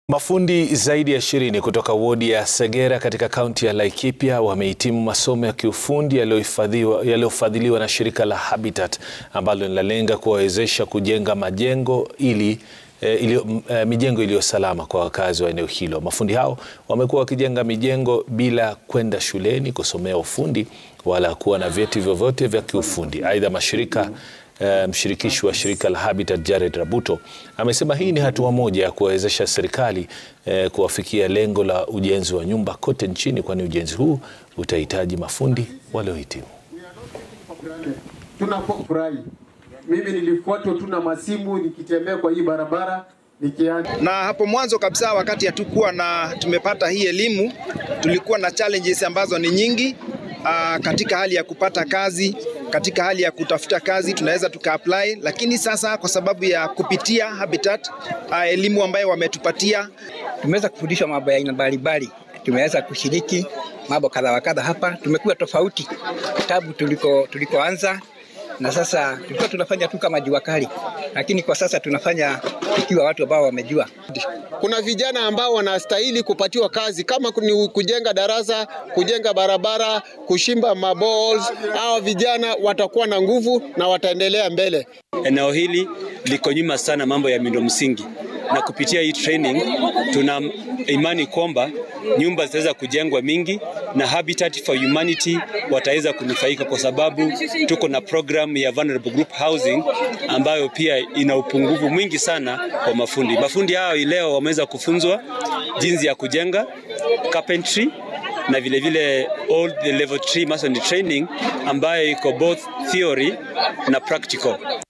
Mafundi zaidi ya ishirini kutoka wodi ya Segera katika kaunti ya Laikipia wamehitimu masomo ya kiufundi yaliyofadhiliwa na shirika la Habitat ambalo linalenga kuwawezesha kujenga majengo ili eh, ilio, eh, mijengo iliyo salama kwa wakazi wa eneo hilo. Mafundi hao wamekuwa wakijenga mijengo bila kwenda shuleni kusomea ufundi wala kuwa na vyeti vyovyote vya kiufundi. Aidha, mashirika Uh, mshirikishi wa shirika la Habitat Jared Rabuto amesema hii ni hatua moja ya kuwawezesha serikali uh, kuwafikia lengo la ujenzi wa nyumba kote nchini, kwani ujenzi huu utahitaji mafundi waliohitimu. Tunapofurahi, mimi nilifuatwa tu na masimu nikitembea kwa hii barabara nikianda. Na hapo mwanzo kabisa, wakati hatukuwa na tumepata hii elimu, tulikuwa na challenges ambazo ni nyingi uh, katika hali ya kupata kazi katika hali ya kutafuta kazi tunaweza tuka apply, lakini sasa kwa sababu ya kupitia Habitat uh, elimu ambayo wametupatia, tumeweza kufundishwa mambo ya aina mbalimbali, tumeweza kushiriki mambo kadha wa kadha hapa. Tumekuwa tofauti tabu tuliko tulikoanza, na sasa tulikuwa tunafanya tu kama jua kali, lakini kwa sasa tunafanya ikiwa watu ambao wamejua. Kuna vijana ambao wanastahili kupatiwa kazi kama ni kujenga darasa, kujenga barabara, kushimba maballs. Hao vijana watakuwa na nguvu na wataendelea mbele. Eneo hili liko nyuma sana mambo ya miundo msingi, na kupitia hii training tuna imani kwamba nyumba zitaweza kujengwa mingi na Habitat for Humanity wataweza kunufaika kwa sababu tuko na program ya vulnerable group housing ambayo pia ina upungufu mwingi sana kwa mafundi. Mafundi hao leo wameweza kufunzwa jinsi ya kujenga carpentry na vile vile all the level 3 masonry training ambayo iko both theory na practical.